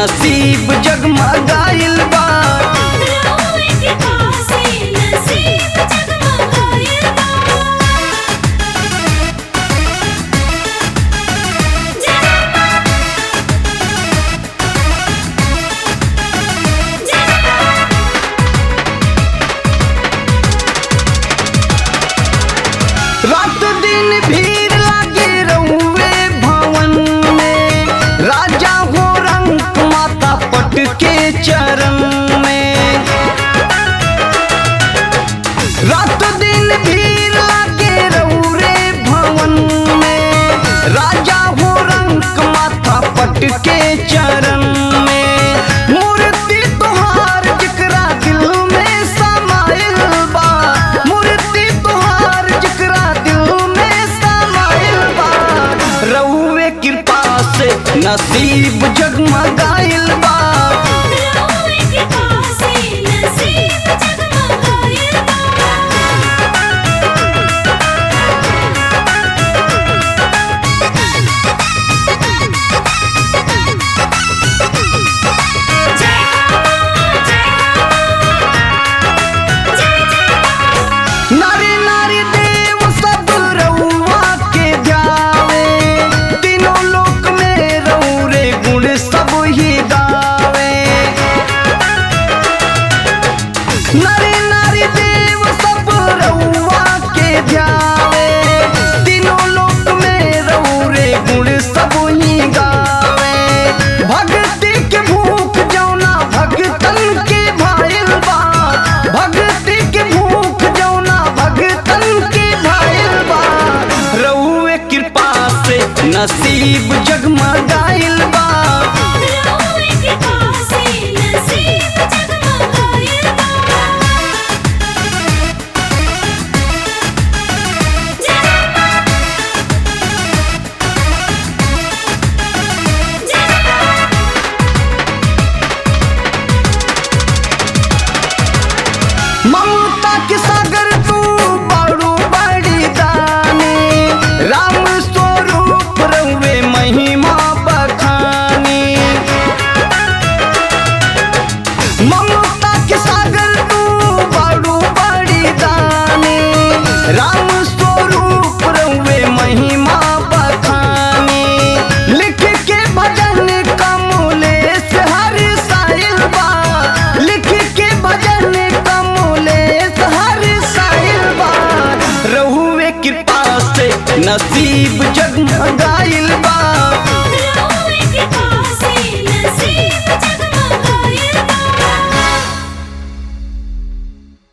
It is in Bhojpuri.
नसीब जगमगाइल बा रउए के पासे नसीब जगमगाइल बा जय मां जय मां रात दिन भीड़ लागे रउए भवन में राजा हो रंग माता पट के चरण में रात दिन भीड़ लागे रउरे भवन में राजा हो रंग माथा पट के चरण में मूर्ति तुहार जिकरा दिल में समाइल बा मूर्ति तुहार जिकरा दिल में समाइल बा रउए कृपा से नसीब जगमगाइल बा रउए के पासे नसीब जगमगाइल बा जय हो जय हो जय जय नारी नारी देव सब रउआ के ध्यावे तीनों लोक में रउरे गुण सब ही गावे नारी नारी देव सब रउआ के ध्यावे तीनों लोक में रउरे गुण सब ही गावे भक्ति के भूख जौना भगतन के भाइल बा भक्ति के भूख जौना भगतन के भाइल बा रउए कृपा से नसीब जगमगाइल बा रउए के पासे नसीब जगमगाइल बा जय मां जय मां ममता के सागर तू बड़ू बड़ी दानी राम स्वरूप रउए महिमा बखानी ममता के सागर तू बड़ू बड़ी दानी राम स्वरूप रउए महिमा बखानी लिख के भजन कमलेश हर साइल बा लिख के भजन कमलेश हर साइल बा रहुए कृपा से नसीब जगमगा